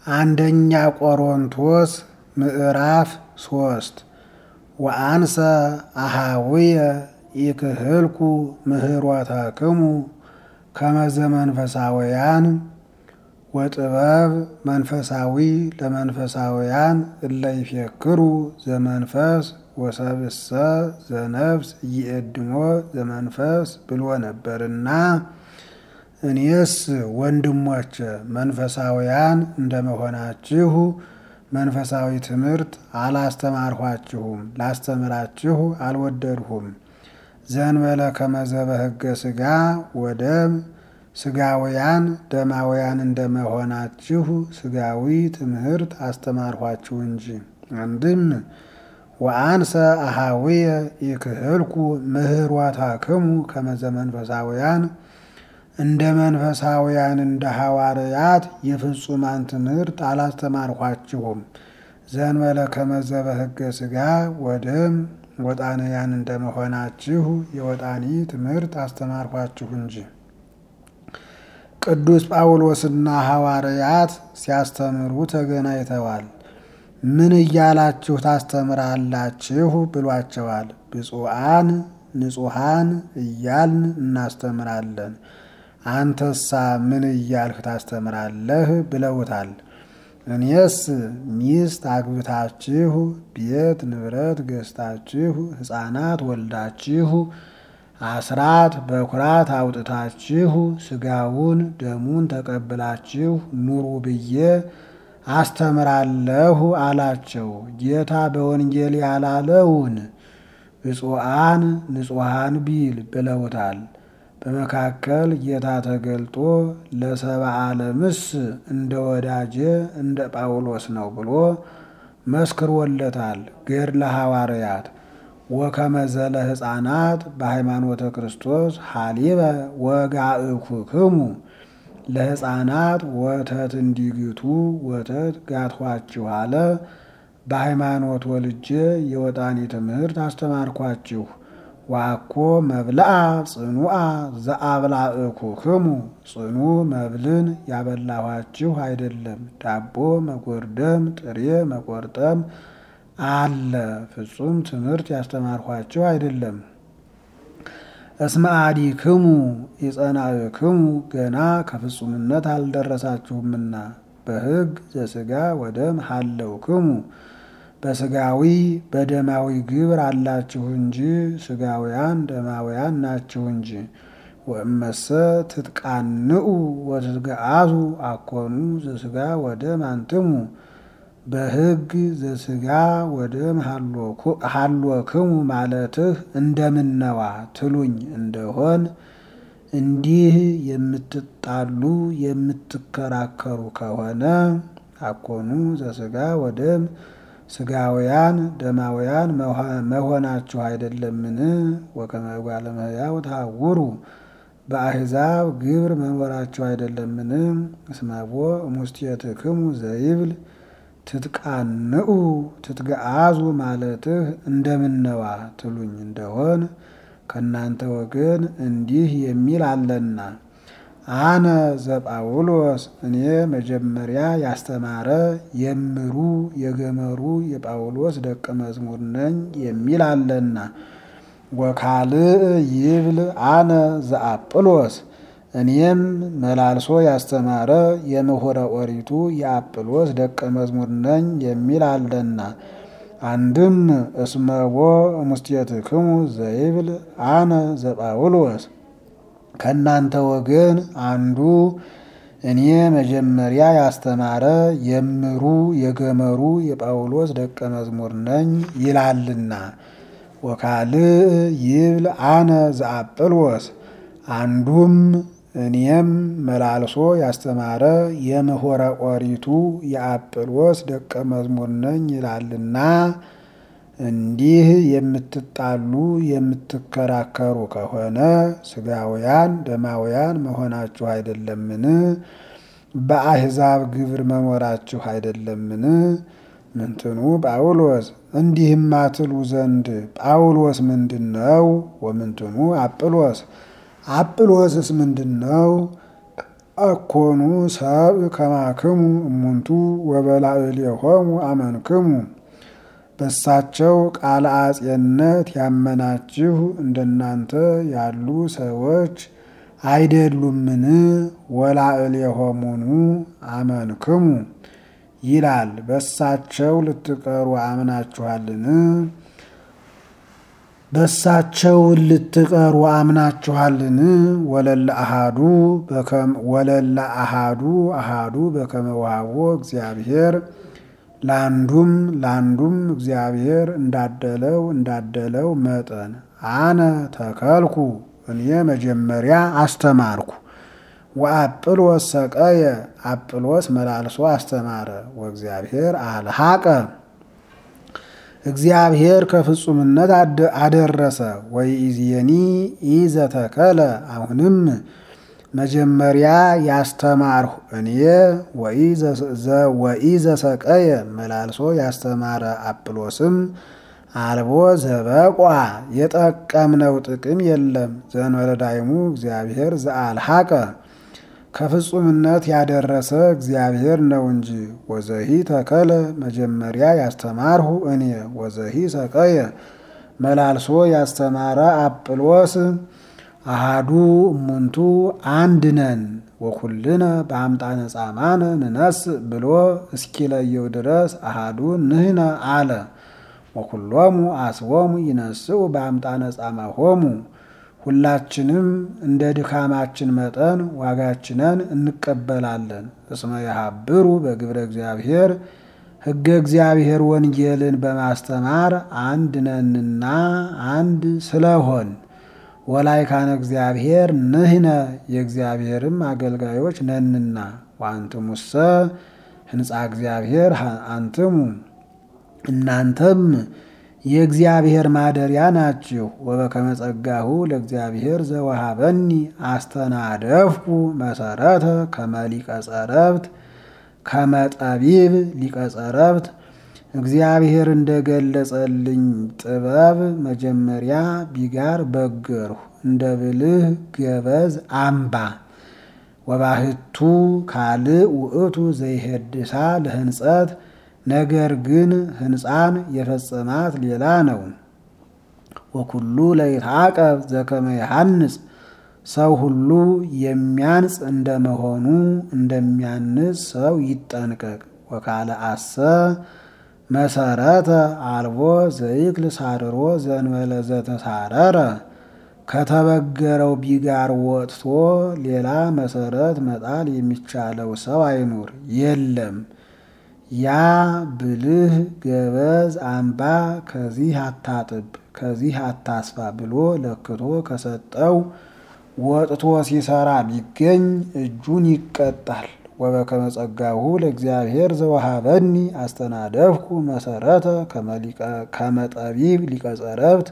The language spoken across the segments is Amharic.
አንደኛ ቆሮንቶስ ምዕራፍ ሶስት ወአንሰ አሃውየ ኢክህልኩ ምህሮተክሙ ከመዘ መንፈሳውያን ወጥበብ መንፈሳዊ ለመንፈሳውያን እለ ይፌክሩ ዘመንፈስ ወሰብእሰ ዘነፍስ ኢየድሞ ዘመንፈስ ብሎ ነበርና እኔስ ወንድሞች መንፈሳውያን እንደመሆናችሁ መንፈሳዊ ትምህርት አላስተማርኋችሁም፣ ላስተምራችሁ አልወደድሁም። ዘንበለ ከመዘበ ሕገ ሥጋ ወደም ሥጋውያን ደማውያን እንደመሆናችሁ ሥጋዊ ትምህርት አስተማርኋችሁ እንጂ። አንድም ወአንሰ አሃውየ ኢክህልኩ ምህሮተክሙ ከመዘ መንፈሳውያን እንደ መንፈሳውያን እንደ ሐዋርያት የፍጹማን ትምህርት አላስተማርኋችሁም። ዘንበለ ከመዘበ ሕገ ሥጋ ወደም ወጣንያን እንደመሆናችሁ የወጣኒ ትምህርት አስተማርኋችሁ እንጂ። ቅዱስ ጳውሎስና ሐዋርያት ሲያስተምሩ ተገናኝተዋል። ምን እያላችሁ ታስተምራላችሁ ብሏቸዋል። ብፁዓን ንጹሐን እያልን እናስተምራለን። አንተሳ ምን እያልህ ታስተምራለህ ብለውታል። እኔስ ሚስት አግብታችሁ ቤት ንብረት ገዝታችሁ ሕፃናት ወልዳችሁ አስራት በኩራት አውጥታችሁ ሥጋውን ደሙን ተቀብላችሁ ኑሩ ብዬ አስተምራለሁ አላቸው። ጌታ በወንጌል ያላለውን ብፁዓን ንጹሐን ቢል ብለውታል። በመካከል ጌታ ተገልጦ ለሰብአ ዓለምስ እንደ ወዳጄ እንደ ጳውሎስ ነው ብሎ መስክሮለታል። ገድለ ሐዋርያት ወከመዘለ ሕፃናት በሃይማኖተ ክርስቶስ ሀሊበ ወጋእኩክሙ ለሕፃናት ወተት እንዲግቱ ወተት ጋትኋችሁ አለ። በሃይማኖት ወልጄ የወጣኒ ትምህርት አስተማርኳችሁ። ዋኮ መብልአ ጽኑአ ዘአብላእኩክሙ ጽኑ መብልን ያበላኋችሁ አይደለም። ዳቦ መጎርደም ጥሬ መቆርጠም አለ። ፍጹም ትምህርት ያስተማርኋችሁ አይደለም። እስመ አዲክሙ የጸናእክሙ ገና ከፍጹምነት አልደረሳችሁምና በሕግ ዘሥጋ ወደም ሀለውክሙ በሥጋዊ በደማዊ ግብር አላችሁ እንጂ ሥጋውያን ደማውያን ናችሁ እንጂ። ወእመሰ ትትቃንኡ ወትትገአዙ አኮኑ ዘሥጋ ወደም አንትሙ በሕግ ዘሥጋ ወደም ሀሎክሙ ማለትህ እንደምነዋ ትሉኝ እንደሆን እንዲህ የምትጣሉ የምትከራከሩ ከሆነ አኮኑ ዘሥጋ ወደም ሥጋውያን ደማውያን መሆናችሁ አይደለምን? ወከመ እጓለ እመሕያው ተሐውሩ በአሕዛብ ግብር መኖራችሁ አይደለምን? እስመቦ እሙስቴትክሙ ዘይብል ትትቃንኡ ትትገአዙ ማለትህ እንደምነዋ ትሉኝ እንደሆን ከእናንተ ወገን እንዲህ የሚል አለና አነ ዘጳውሎስ እኔ መጀመሪያ ያስተማረ የምሩ የገመሩ የጳውሎስ ደቀ መዝሙር ነኝ የሚል አለና። ወካልእ ይብል አነ ዘአጵሎስ እኔም መላልሶ ያስተማረ የምሁረ ኦሪቱ የአጵሎስ ደቀ መዝሙር ነኝ የሚል አለና። አንድም እስመቦ እሙስቴትክሙ ዘይብል አነ ዘጳውሎስ ከእናንተ ወገን አንዱ እኔ መጀመሪያ ያስተማረ የምሩ የገመሩ የጳውሎስ ደቀ መዝሙር ነኝ ይላልና። ወካልእ ይብል አነ ዘአጵሎስ አንዱም እኔም መላልሶ ያስተማረ የምሁረ ኦሪቱ የአጵሎስ ደቀ መዝሙር ነኝ ይላልና። እንዲህ የምትጣሉ የምትከራከሩ ከሆነ ሥጋውያን ደማውያን መሆናችሁ አይደለምን? በአሕዛብ ግብር መኖራችሁ አይደለምን? ምንትኑ ጳውሎስ እንዲህማ ትሉ ዘንድ ጳውሎስ ምንድን ነው? ወምንትኑ አጵሎስ አጵሎስስ ምንድን ነው? አኮኑ ሰብ ከማክሙ እሙንቱ ወበላዕሌሆሙ አመንክሙ በሳቸው ቃለ አጼነት ያመናችሁ እንደናንተ ያሉ ሰዎች አይደሉምን? ወላዕሌሆሙኑ አመንክሙ ይላል። በሳቸው ልትቀሩ አምናችኋልን? በሳቸው ልትቀሩ አምናችኋልን? ወለለ አሃዱ ወለለ አሃዱ አሃዱ በከመ ወሀቦ እግዚአብሔር ለአንዱም ለአንዱም እግዚአብሔር እንዳደለው እንዳደለው መጠን አነ ተከልኩ እኔ መጀመሪያ አስተማርኩ። ወአጵሎስ ሰቀየ አጵሎስ መላልሶ አስተማረ። ወእግዚአብሔር አልሃቀ እግዚአብሔር ከፍጹምነት አደረሰ። ወይእዜኒ ኢዘተከለ አሁንም መጀመሪያ ያስተማርሁ እኔ ወኢዘሰቀየ መላልሶ ያስተማረ አጵሎስም አልቦ ዘበቋ የጠቀምነው ጥቅም የለም። ዘእንበለ ዳይሙ እግዚአብሔር ዘአልሃቀ ከፍጹምነት ያደረሰ እግዚአብሔር ነው እንጂ። ወዘሂ ተከለ መጀመሪያ ያስተማርሁ እኔ ወዘሂ ሰቀየ መላልሶ ያስተማረ አጵሎስ አሃዱ እሙንቱ አንድ ነን ወኩልነ በአምጣነ ጻማነ ንነስ ብሎ እስኪለየው ድረስ አሃዱ ንህነ አለ። ወኩሎሙ አስቦሙ ይነስኡ በአምጣነ ጻማሆሙ ሁላችንም እንደ ድካማችን መጠን ዋጋችንን እንቀበላለን። እስመ የሀብሩ በግብረ እግዚአብሔር ሕገ እግዚአብሔር ወንጌልን በማስተማር አንድ ነንና አንድ ስለሆን ወላይካነ እግዚአብሔር ንህነ የእግዚአብሔርም አገልጋዮች ነንና። ወአንትሙሰ ህንፃ እግዚአብሔር አንትሙ እናንተም የእግዚአብሔር ማደሪያ ናችሁ። ወበከመ ጸጋሁ ለእግዚአብሔር ዘወሃበኒ አስተናደፍኩ መሰረተ ከመሊቀ ጸረብት ከመጠቢብ ሊቀ ጸረብት እግዚአብሔር እንደገለጸልኝ ጥበብ መጀመሪያ ቢጋር በገርሁ እንደ ብልህ ገበዝ አምባ ወባህቱ ካልእ ውእቱ ዘይሄድሳ ለህንጸት ነገር ግን ህንፃን የፈጸማት ሌላ ነው። ወኩሉ ለይትዓቀብ ዘከመ ይሃንጽ ሰው ሁሉ የሚያንጽ እንደመሆኑ እንደሚያንጽ ሰው ይጠንቀቅ። ወካለ አሰ መሰረተ አልቦ ዘይክል ሳርሮ ዘንበለ ዘተሳረረ ከተበገረው ቢጋር ወጥቶ ሌላ መሰረት መጣል የሚቻለው ሰው አይኑር የለም። ያ ብልህ ገበዝ አምባ ከዚህ አታጥብ ከዚህ አታስፋ ብሎ ለክቶ ከሰጠው ወጥቶ ሲሰራ ቢገኝ እጁን ይቀጣል። ወበከመ ጸጋሁ ለእግዚአብሔር ዘወሃበኒ አስተናደፍኩ መሰረተ ከመጠቢብ ሊቀ ጸረብት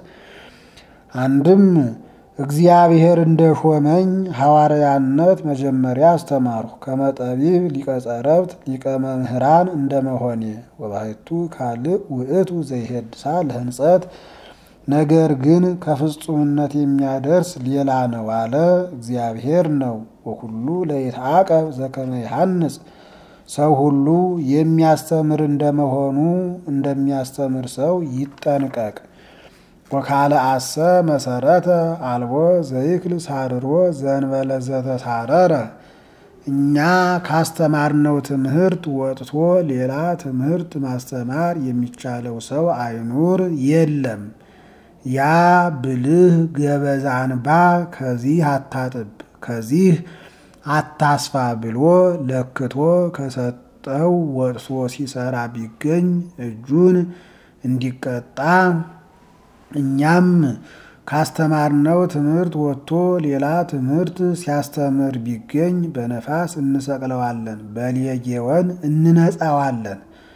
አንድም እግዚአብሔር እንደ ሾመኝ ሐዋርያነት መጀመሪያ አስተማርሁ። ከመጠቢብ ሊቀ ጸረብት ሊቀ መምህራን እንደመሆኔ ወባሕቱ ካልእ ውእቱ ዘይሄድሳ ለህንጸት ነገር ግን ከፍጹምነት የሚያደርስ ሌላ ነው አለ እግዚአብሔር ነው። ወኩሉ ለይትዓቀብ ዘከመ ይሃንጽ ሰው ሁሉ የሚያስተምር እንደመሆኑ እንደሚያስተምር ሰው ይጠንቀቅ። ወካለ አሰ መሰረተ አልቦ ዘይክል ሳርሮ ዘንበለ ዘተሳረረ እኛ ካስተማርነው ትምህርት ወጥቶ ሌላ ትምህርት ማስተማር የሚቻለው ሰው አይኑር የለም። ያ ብልህ ገበዛ አንባ ከዚህ አታጥብ ከዚህ አታስፋ ብሎ ለክቶ ከሰጠው ወጥቶ ሲሰራ ቢገኝ እጁን እንዲቀጣ እኛም ካስተማርነው ትምህርት ወጥቶ ሌላ ትምህርት ሲያስተምር ቢገኝ በነፋስ እንሰቅለዋለን፣ በሌጌወን እንነጻዋለን።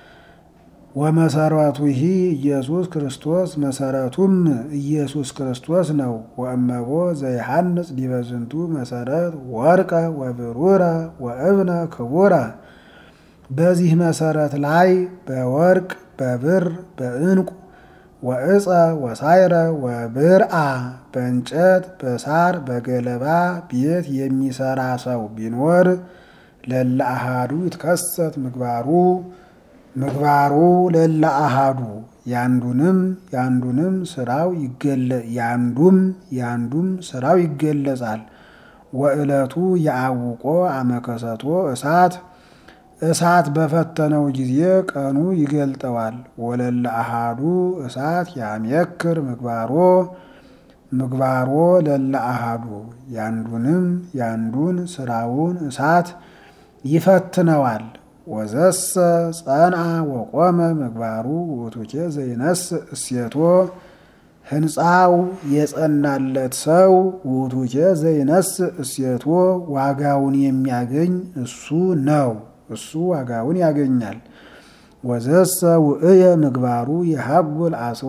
ወመሰረቱ ይህ ኢየሱስ ክርስቶስ መሰረቱም ኢየሱስ ክርስቶስ ነው። ወእመቦ ዘይሃንጽ ዲበ ዝንቱ መሰረት ወርቀ ወብሩረ ወእብነ ክቡረ በዚህ መሰረት ላይ በወርቅ በብር በዕንቁ ወእፀ ወሳይረ ወብርአ በእንጨት በሳር በገለባ ቤት የሚሰራ ሰው ቢኖር ለለ አሃዱ ይትከሰት ምግባሩ ምግባሩ ለለ አሃዱ ያንዱንም ያንዱንም ስራው ይገለ ያንዱም ያንዱም ስራው ይገለጻል። ወዕለቱ የአውቆ አመከሰቶ እሳት እሳት በፈተነው ጊዜ ቀኑ ይገልጠዋል። ወለለ አሃዱ እሳት ያምየክር ምግባሮ ምግባሮ ለለ አሃዱ ያንዱንም ያንዱን ስራውን እሳት ይፈትነዋል። ወዘሰ ጸንአ ወቆመ ምግባሩ ውእቱኬ ዘይነስ እሴቶ ህንፃው የጸናለት ሰው ውእቱኬ ዘይነስ እሴቶ ዋጋውን የሚያገኝ እሱ ነው። እሱ ዋጋውን ያገኛል። ወዘሰ ውእየ ምግባሩ የሀጉል አስቦ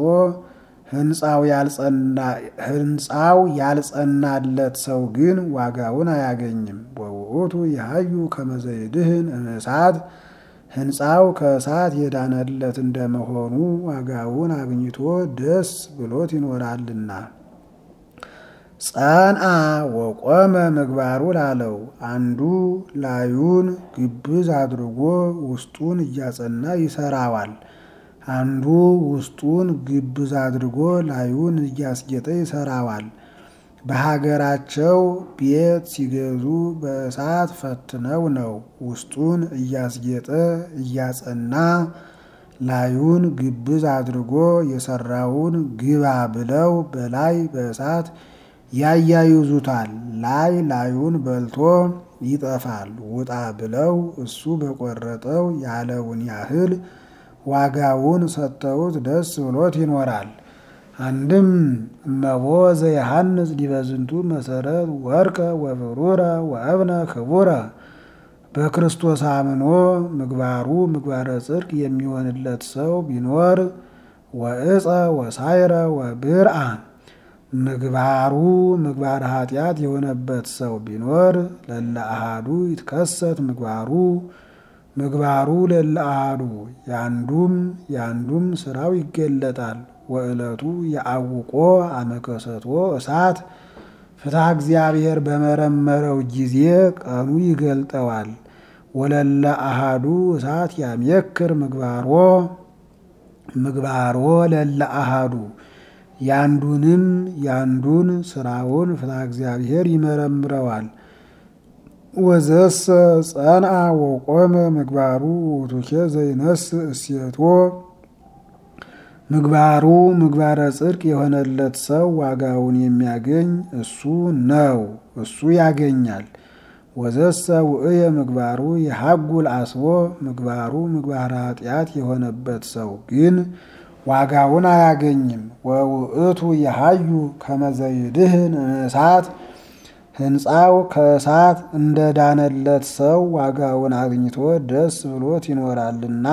ህንፃው ያልጸናለት ሰው ግን ዋጋውን አያገኝም። ወውእቱ የሀዩ ከመዘይድህን እሳት ህንፃው ከእሳት የዳነለት እንደመሆኑ ዋጋውን አግኝቶ ደስ ብሎት ይኖራልና። ጸንአ ወቆመ ምግባሩ ላለው አንዱ ላዩን ግብዝ አድርጎ ውስጡን እያጸና ይሰራዋል። አንዱ ውስጡን ግብዝ አድርጎ ላዩን እያስጌጠ ይሰራዋል። በሀገራቸው ቤት ሲገዙ በእሳት ፈትነው ነው። ውስጡን እያስጌጠ እያጸና ላዩን ግብዝ አድርጎ የሰራውን ግባ ብለው በላይ በእሳት ያያይዙታል። ላይ ላዩን በልቶ ይጠፋል። ውጣ ብለው እሱ በቆረጠው ያለውን ያህል ዋጋውን ሰጥተውት ደስ ብሎት ይኖራል። አንድም እመቦ ዘየሐንጽ ዲበ ዝንቱ መሰረት ወርቀ ወብሩረ ወእብነ ክቡረ በክርስቶስ አምኖ ምግባሩ ምግባረ ጽድቅ የሚሆንለት ሰው ቢኖር ወእፀ ወሳይረ ወብርአ ምግባሩ ምግባረ ኃጢአት የሆነበት ሰው ቢኖር ለለ አሃዱ ይትከሰት ምግባሩ ምግባሩ ለለ አሃዱ ያንዱም ያንዱም ስራው ይገለጣል። ወዕለቱ የአውቆ አመከሰቶ እሳት ፍትሐ እግዚአብሔር በመረመረው ጊዜ ቀኑ ይገልጠዋል። ወለለ አሃዱ እሳት ያምየክር ምግባሮ ምግባሮ ለለ አሃዱ ያንዱንም ያንዱን ስራውን ፍትሐ እግዚአብሔር ይመረምረዋል። ወዘሰ ጸንአ ወቆመ ምግባሩ ውእቱኬ ዘይነስ እሴቶ ምግባሩ ምግባረ ጽድቅ የሆነለት ሰው ዋጋውን የሚያገኝ እሱ ነው፣ እሱ ያገኛል። ወዘሰ ውእየ ምግባሩ የሀጉል አስቦ ምግባሩ ምግባረ ኃጢአት የሆነበት ሰው ግን ዋጋውን አያገኝም። ወውእቱ የሀዩ ከመዘይድህን እሳት ህንፃው ከእሳት እንደዳነለት ሰው ዋጋውን አግኝቶ ደስ ብሎት ይኖራልና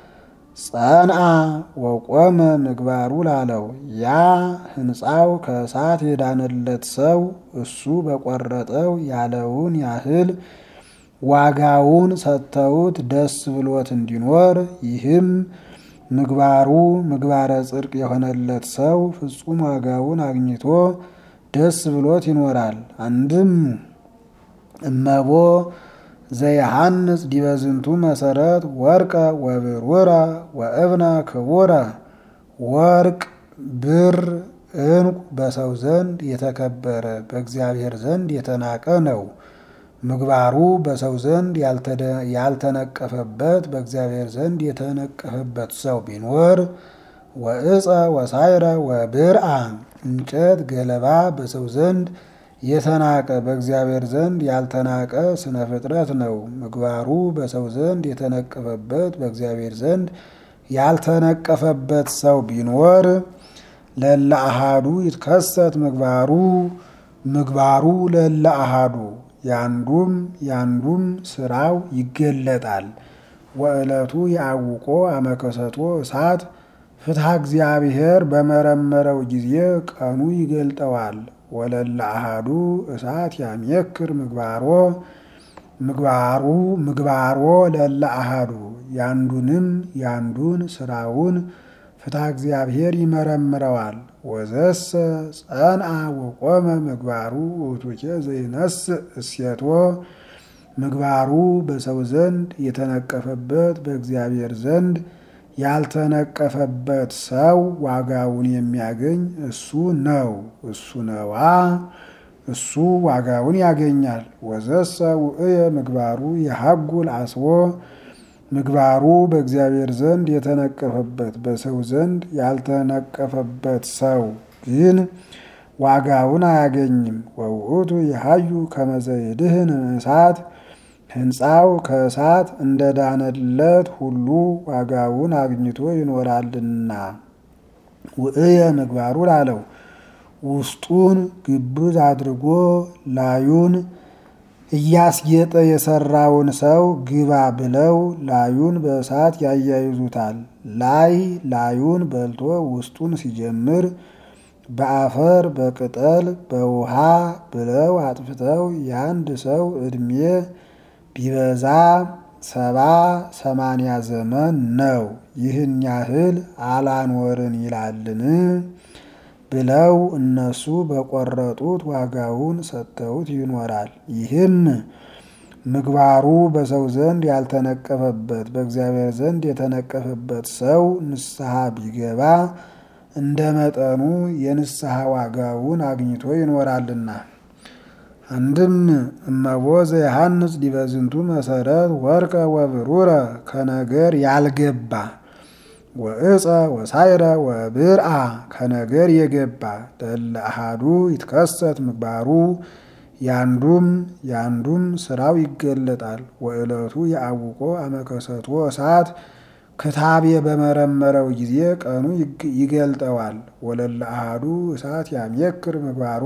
ጸንአ ወቆመ ምግባሩ ላለው ያ ህንፃው ከእሳት የዳነለት ሰው እሱ በቆረጠው ያለውን ያህል ዋጋውን ሰጥተውት ደስ ብሎት እንዲኖር ይህም ምግባሩ ምግባረ ጽድቅ የሆነለት ሰው ፍጹም ዋጋውን አግኝቶ ደስ ብሎት ይኖራል። አንድም እመቦ ዘየሐንጽ ዲበ ዝንቱ መሰረት ወርቀ ወብሩረ ወእብነ ክቡረ ወርቅ፣ ብር፣ ዕንቁ በሰው ዘንድ የተከበረ በእግዚአብሔር ዘንድ የተናቀ ነው። ምግባሩ በሰው ዘንድ ያልተነቀፈበት በእግዚአብሔር ዘንድ የተነቀፈበት ሰው ቢኖር ወእፀ ወሳይረ ወብርአ እንጨት ገለባ በሰው ዘንድ የተናቀ በእግዚአብሔር ዘንድ ያልተናቀ ስነ ፍጥረት ነው። ምግባሩ በሰው ዘንድ የተነቀፈበት በእግዚአብሔር ዘንድ ያልተነቀፈበት ሰው ቢኖር ለለ አሃዱ ይትከሰት ምግባሩ ምግባሩ ለለ አሃዱ ያንዱም ያንዱም ስራው ይገለጣል። ወዕለቱ የአውቆ አመከሰቶ እሳት ፍትሐ እግዚአብሔር በመረመረው ጊዜ ቀኑ ይገልጠዋል። ወለለ አሃዱ እሳት ያምየክር ምግባሮ ምግባሩ ምግባሮ ለለ አሃዱ ያንዱንም ያንዱን ስራውን ፍትሐ እግዚአብሔር ይመረምረዋል። ወዘሰ ጸንአ ወቆመ ምግባሩ ውእቱኬ ዘይነስእ እሴቶ ምግባሩ በሰው ዘንድ የተነቀፈበት በእግዚአብሔር ዘንድ ያልተነቀፈበት ሰው ዋጋውን የሚያገኝ እሱ ነው። እሱ ነዋ እሱ ዋጋውን ያገኛል። ወዘሰ ውእየ ምግባሩ የሐጉል አስቦ ምግባሩ በእግዚአብሔር ዘንድ የተነቀፈበት በሰው ዘንድ ያልተነቀፈበት ሰው ግን ዋጋውን አያገኝም። ወውእቱ የሀዩ ከመዘይድህን እሳት ሕንፃው ከእሳት እንደ ዳነለት ሁሉ ዋጋውን አግኝቶ ይኖራልና። ውእየ ምግባሩ ላለው ውስጡን ግብዝ አድርጎ ላዩን እያስጌጠ የሰራውን ሰው ግባ ብለው ላዩን በእሳት ያያይዙታል። ላይ ላዩን በልቶ ውስጡን ሲጀምር በአፈር በቅጠል በውሃ ብለው አጥፍተው የአንድ ሰው ዕድሜ ቢበዛ ሰባ ሰማንያ ዘመን ነው። ይህን ያህል አላኖርን ይላልን ብለው እነሱ በቆረጡት ዋጋውን ሰጥተውት ይኖራል። ይህም ምግባሩ በሰው ዘንድ ያልተነቀፈበት በእግዚአብሔር ዘንድ የተነቀፈበት ሰው ንስሐ ቢገባ እንደ መጠኑ የንስሐ ዋጋውን አግኝቶ ይኖራልና። አንድም እመቦ ዘየሐንጽ ዲበ ዝንቱ መሰረት ወርቀ ወብሩረ ከነገር ያልገባ ወእፀ ወሳይረ ወብርአ ከነገር የገባ ለእለ አሐዱ ይትከሰት ምግባሩ ያንዱም ያንዱም ስራው ይገለጣል። ወዕለቱ የአውቆ አመከሰቶ እሳት ክታቤ በመረመረው ጊዜ ቀኑ ይገልጠዋል። ወለእለ አሐዱ እሳት ያሜክር ምግባሮ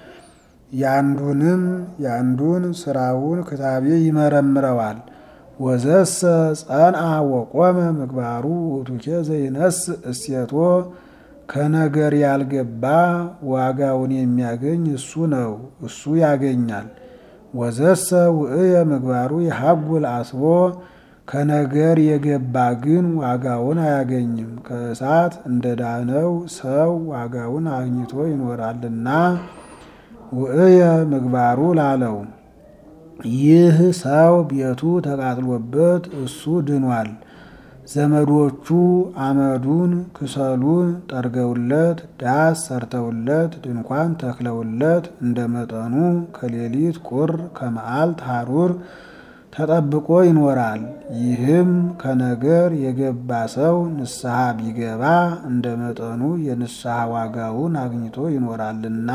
ያንዱንም ያንዱን ስራውን ክታቤ ይመረምረዋል። ወዘሰ ጸንአ ወቆመ ምግባሩ ውእቱኬ ዘይነስእ እሴቶ ከነገር ያልገባ ዋጋውን የሚያገኝ እሱ ነው፣ እሱ ያገኛል። ወዘሰ ውእየ ምግባሩ የሐጉል አስቦ ከነገር የገባ ግን ዋጋውን አያገኝም። ከእሳት እንደ ዳነው ሰው ዋጋውን አግኝቶ ይኖራልና ውእየ ምግባሩ ላለው ይህ ሰው ቤቱ ተቃጥሎበት እሱ ድኗል። ዘመዶቹ አመዱን ክሰሉን ጠርገውለት ዳስ ሰርተውለት ድንኳን ተክለውለት እንደ መጠኑ ከሌሊት ቁር ከመዓልት ሐሩር ተጠብቆ ይኖራል። ይህም ከነገር የገባ ሰው ንስሐ ቢገባ እንደ መጠኑ የንስሐ ዋጋውን አግኝቶ ይኖራልና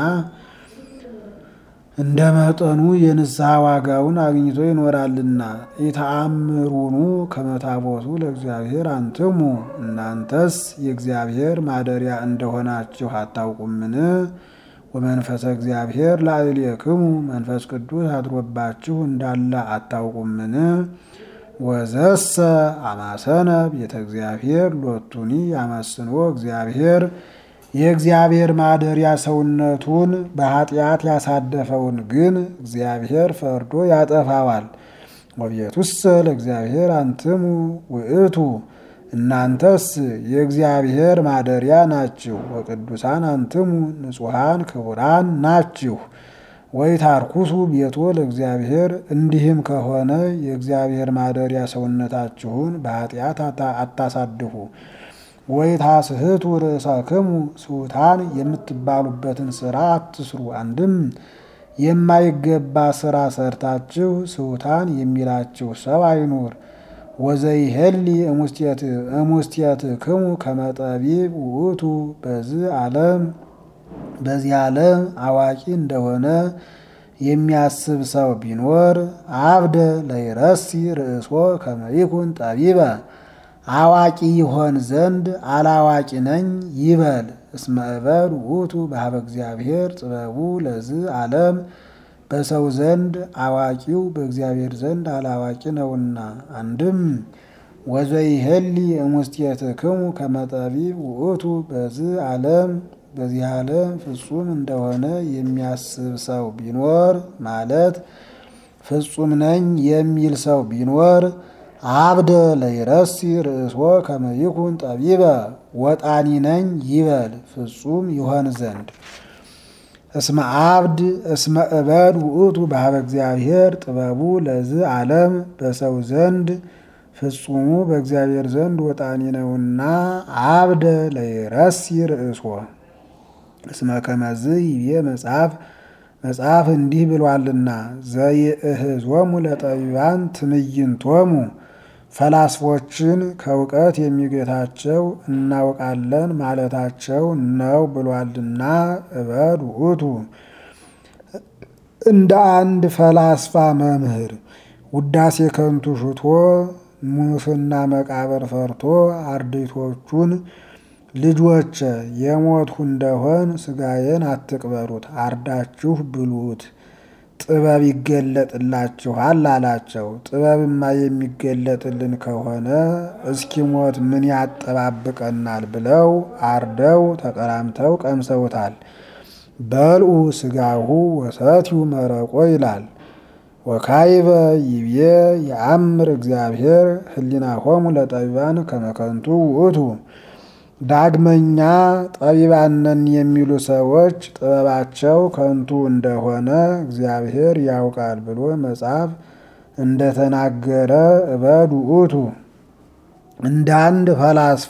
እንደ መጠኑ የንስሐ ዋጋውን አግኝቶ ይኖራልና። ኢተአምሩኑ ከመታቦቱ ለእግዚአብሔር አንትሙ እናንተስ የእግዚአብሔር ማደሪያ እንደሆናችሁ አታውቁምን? ወመንፈሰ እግዚአብሔር ላዕሌክሙ መንፈስ ቅዱስ አድሮባችሁ እንዳለ አታውቁምን? ወዘሰ አማሰነ ቤተ እግዚአብሔር ሎቱኒ ያመስኖ እግዚአብሔር የእግዚአብሔር ማደሪያ ሰውነቱን በኃጢአት ያሳደፈውን ግን እግዚአብሔር ፈርዶ ያጠፋዋል። ወቤቱሰ ለእግዚአብሔር አንትሙ ውእቱ እናንተስ የእግዚአብሔር ማደሪያ ናችሁ። ወቅዱሳን አንትሙ ንጹሐን ክቡራን ናችሁ። ወይታርኩሱ ቤቶ ለእግዚአብሔር እንዲህም ከሆነ የእግዚአብሔር ማደሪያ ሰውነታችሁን በኃጢአት አታሳድፉ። ወይታስሕቱ ርእሳክሙ ስሑታን የምትባሉበትን ስራ አትስሩ። አንድም የማይገባ ስራ ሰርታችሁ ስሑታን የሚላችሁ ሰው አይኑር። ወዘይሄሊ እሙስቴትክሙ ከመጠቢብ ውእቱ በዚህ ዓለም በዚህ ዓለም አዋቂ እንደሆነ የሚያስብ ሰው ቢኖር አብደ ለይረሲ ርእሶ ከመይኩን ጠቢበ አዋቂ ይሆን ዘንድ አላዋቂ ነኝ ይበል። እስመ እበድ ውእቱ በሀበ እግዚአብሔር ጥበቡ ለዚህ ዓለም በሰው ዘንድ አዋቂው በእግዚአብሔር ዘንድ አላዋቂ ነውና። አንድም ወዘይሄሊ እሙስቴትክሙ ከመጠቢብ ውእቱ በዚህ ዓለም በዚህ ዓለም ፍጹም እንደሆነ የሚያስብ ሰው ቢኖር ማለት ፍጹም ነኝ የሚል ሰው ቢኖር አብደ ለይረሲ ርእሶ ከመይኩን ጠቢበ ወጣኒ ነኝ ይበል ፍጹም ይሆን ዘንድ እስመ አብድ እስመ እበድ ውእቱ በሀበ እግዚአብሔር ጥበቡ ለዝ ዓለም በሰው ዘንድ ፍጹሙ በእግዚአብሔር ዘንድ ወጣኒ ነውና አብደ ለይረሲ ርእሶ እስመ ከመዝ ይቤ መጽሐፍ መጽሐፍ እንዲህ ብሏልና ዘይእህዞሙ ለጠቢባን ትምይንቶሙ ፈላስፎችን ከእውቀት የሚገታቸው እናውቃለን ማለታቸው ነው ብሏልና እበድ ውእቱ እንደ አንድ ፈላስፋ መምህር ውዳሴ ከንቱ ሽቶ ሙስና መቃብር ፈርቶ አርድእቶቹን ልጆች የሞትሁ እንደሆን ስጋዬን አትቅበሩት፣ አርዳችሁ ብሉት፣ ጥበብ ይገለጥላችኋል አላቸው። ጥበብማ የሚገለጥልን ከሆነ እስኪሞት ምን ያጠባብቀናል ብለው አርደው ተቀራምተው ቀምሰውታል። በልዑ ስጋሁ ወሰትዩ መረቆ ይላል። ወካይበ ይቤ የአምር እግዚአብሔር ህሊናሆሙ ለጠቢባን ከመከንቱ ውእቱ ዳግመኛ ጠቢባነን የሚሉ ሰዎች ጥበባቸው ከንቱ እንደሆነ እግዚአብሔር ያውቃል ብሎ መጽሐፍ እንደተናገረ እበድ ውእቱ እንደ አንድ ፈላስፋ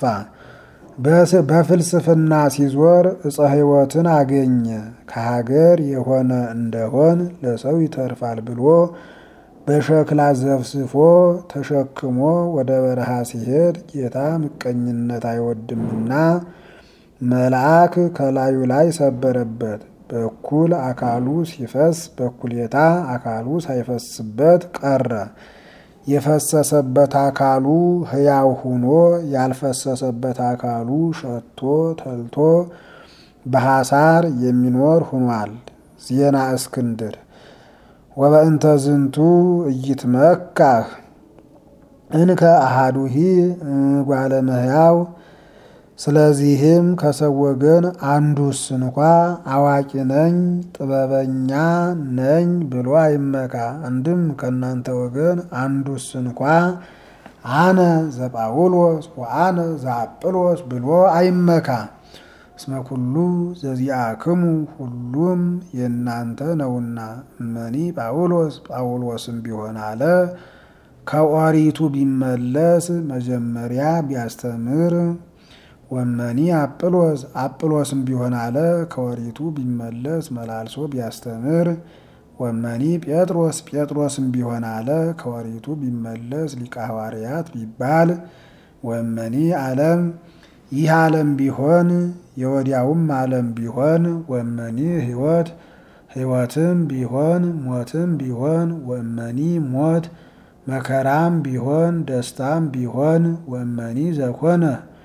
በፍልስፍና ሲዞር እፀ ሕይወትን አገኘ ከሀገር የሆነ እንደሆን ለሰው ይተርፋል ብሎ በሸክላ ዘፍስፎ ተሸክሞ ወደ በረሃ ሲሄድ ጌታ ምቀኝነት አይወድምና መልአክ ከላዩ ላይ ሰበረበት። በኩል አካሉ ሲፈስ በኩሌታ አካሉ ሳይፈስበት ቀረ። የፈሰሰበት አካሉ ሕያው ሁኖ ያልፈሰሰበት አካሉ ሸቶ ተልቶ በሐሳር የሚኖር ሁኗል። ዜና እስክንድር ወበእንተ ዝንቱ እይትመካህ እንከ አሃዱሂ እጓለ እመሕያው። ስለዚህም ከሰው ወገን አንዱስ እንኳ አዋቂ ነኝ ጥበበኛ ነኝ ብሎ አይመካ። አንድም ከእናንተ ወገን አንዱስ እንኳ አነ ዘጳውሎስ ወአነ ዘአጵሎስ ብሎ አይመካ። እስመ ኩሉ ዘዚአክሙ ሁሉም የእናንተ ነውና። እመኒ ጳውሎስ ጳውሎስም ቢሆን አለ ከኦሪቱ ቢመለስ መጀመሪያ ቢያስተምር ወመኒ አጵሎስ አጵሎስም ቢሆን አለ ከኦሪቱ ቢመለስ መላልሶ ቢያስተምር ወመኒ ጴጥሮስ ጴጥሮስም ቢሆን አለ ከኦሪቱ ቢመለስ ሊቀ ሐዋርያት ቢባል ወመኒ ዓለም ይህ ዓለም ቢሆን የወዲያውም ዓለም ቢሆን ወመኒ ሕይወት ሕይወትም ቢሆን ሞትም ቢሆን ወመኒ ሞት መከራም ቢሆን ደስታም ቢሆን ወመኒ ዘኮነ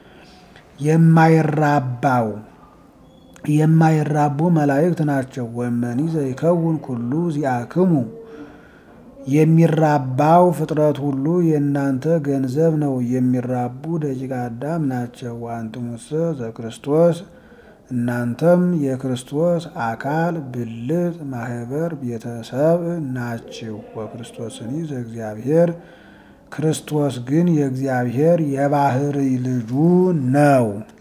የማይራባው የማይራቡ መላእክት ናቸው። ወመኒ ዘይከውን ኩሉ ዚአክሙ የሚራባው ፍጥረት ሁሉ የእናንተ ገንዘብ ነው። የሚራቡ ደቂቀ አዳም ናቸው። ወአንትሙሰ ዘክርስቶስ እናንተም የክርስቶስ አካል ብልት ማህበር ቤተሰብ ናችሁ። ወክርስቶስኒ ዘእግዚአብሔር ክርስቶስ ግን የእግዚአብሔር የባህርይ ልጁ ነው።